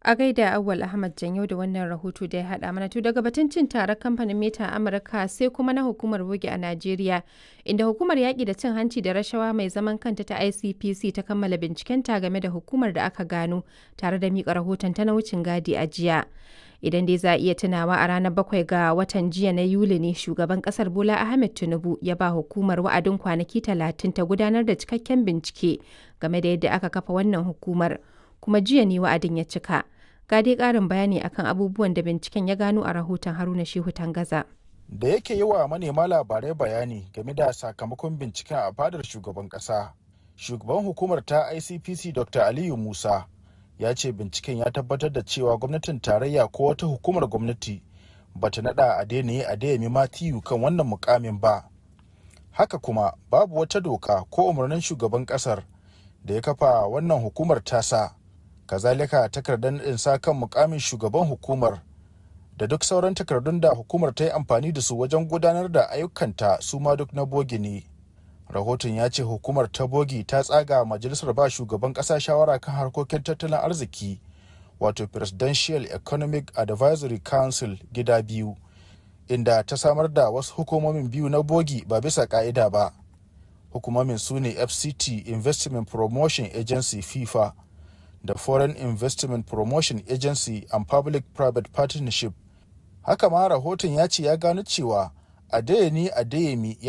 A gaida Awwal Ahmad Janyo da wannan rahoto da ya haɗa mana to daga batun cin taron kamfanin Meta a Amurka sai kuma na hukumar bogi a Najeriya inda hukumar yaƙi da cin hanci da rashawa mai zaman kanta ta ICPC ta kammala bincikenta game da hukumar da aka gano tare da miƙa rahoton ta na wucin gadi a jiya. Idan dai za a iya tunawa a ranar bakwai ga watan jiya na Yuli ne shugaban kasar Bola Ahmed Tinubu ya ba hukumar wa'adin kwanaki talatin ta gudanar da cikakken bincike game da yadda aka kafa wannan hukumar. Kuma jiya ne wa'adin ya cika. Ga dai ƙarin bayani akan abubuwan da binciken ya gano a rahoton Haruna Shehu Tangaza. Da yake yi wa manema labarai bayani game da sakamakon binciken a fadar shugaban ƙasa. Shugaban hukumar ta ICPC Dr. Aliyu Musa ya ce binciken ya tabbatar da cewa gwamnatin tarayya ko wata hukumar gwamnati bata nada a daina a dayami matiyu kan wannan mukamin ba haka kuma babu wata doka ko umarnin shugaban kasar da ya kafa wannan hukumar tasa kazalika takardar nadin sa kan mukamin shugaban hukumar da duk sauran takardun da hukumar ta yi amfani da su wajen gudanar da ayyukanta su ma duk na bogi ne rahoton ya ce hukumar ta bogi ta tsaga majalisar ba shugaban kasa shawara kan harkokin tattalin arziki wato presidential economic advisory council gida biyu inda ta samar da wasu hukumomin biyu na bogi ba bisa ka'ida ba hukumomin su ne fct investment promotion agency fifa da foreign investment promotion agency and public private partnership haka ma rahoton ya ce ya gano cewa adeyemi adeyemi